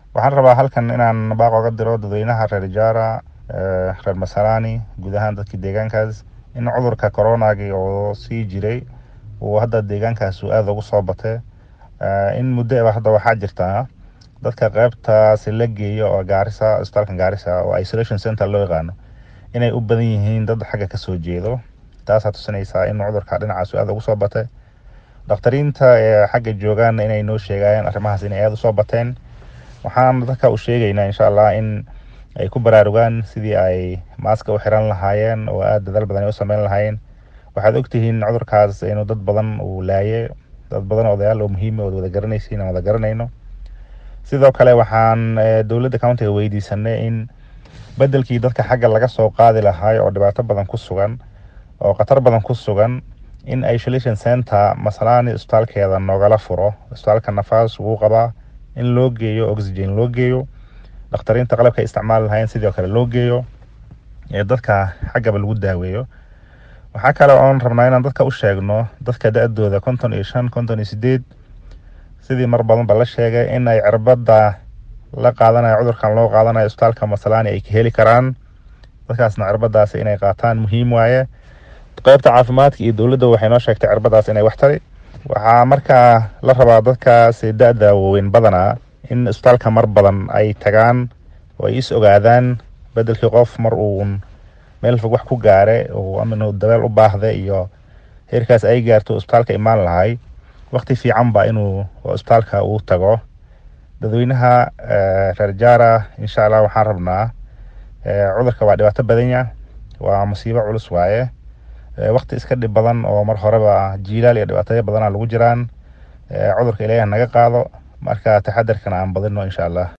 waxaan rabaa halkan inaan baaq oga diro dadweynaha reer jaara reer masalani guud ahaan dadkii deegaankaas in cudurka coronagi oo sii jiray uu hadda deegaankaas uu aada ugu soo batay in muddoba hadda waxaa jirtaa dadka qeybtaasi la geeyo oo gaarisa isbitaalkan gaarisa oo isolation center loo yaqaano inay u badan yihiin dad xagga kasoo jeedo taasaa tusinaysaa in cudurka dhinacaas aada ugu soo batay dakhtariinta ee xagga joogaana inay noo sheegayeen arrimahaas inay aada usoo bateen waxaan dadka u sheegaynaa insha allah in ay ku baraarugaan sidii ay maaska u xiran lahaayeen oo aada dadaal badan ay u sameyn lahaayeen waxaad ogtihiin cudurkaas inuu dad badan uu laayay dad badan odayaal oo muhiima ood wada garanaysiin aan wada garanayno sidoo kale waxaan dowladda countiga weydiisanay in bedelkii dadka xagga laga soo qaadi lahaay oo dhibaato badan ku sugan oo khatar badan ku sugan in isolation center masalani isbitaalkeeda noogala furo isbitaalka nafaas wuu qabaa in loo geeyo oxygen loo geeyo dakhtariinta qalabka isticmaali lahayn sidoo kale loo geeyo ee dadka xaggaba lagu daaweeyo waxaa kale oon rabnaa inaan dadka u sheegno dadka da-dooda konton iyo shan konton iyo sideed sidii mar badanba la sheegay in ay cirbada la qaadanayo cudurkan loo qaadanayo isbitaalka masalani ay ka heli karaan dadkaasna cirbadaasi inay qaataan muhiim waaye qeybta caafimaadka iyo dowladda waxay noo sheegtay cirbadaas inay wax tari waxaa markaa la rabaa dadkaasi da-da waaweyn badanaa in isbitaalka mar badan ay tagaan oo ay is ogaadaan bedelkii qof mar uun meel fog wax ku gaare ama dabeel u baahda iyo heerkaas ay gaarto isbitaalka imaan lahay waqti fiican ba inuu isbitaalka uu tago dadweynaha reer jaara insha allah waxaan rabnaa cudurka waa dhibaato badanya waa musiibo culus waaye waqti iska dhib badan oo mar horeba jiilaal iyo dhibaataya badana lagu jiraan cudurka ilaahi naga qaado marka taxadarkana aan badino insha allah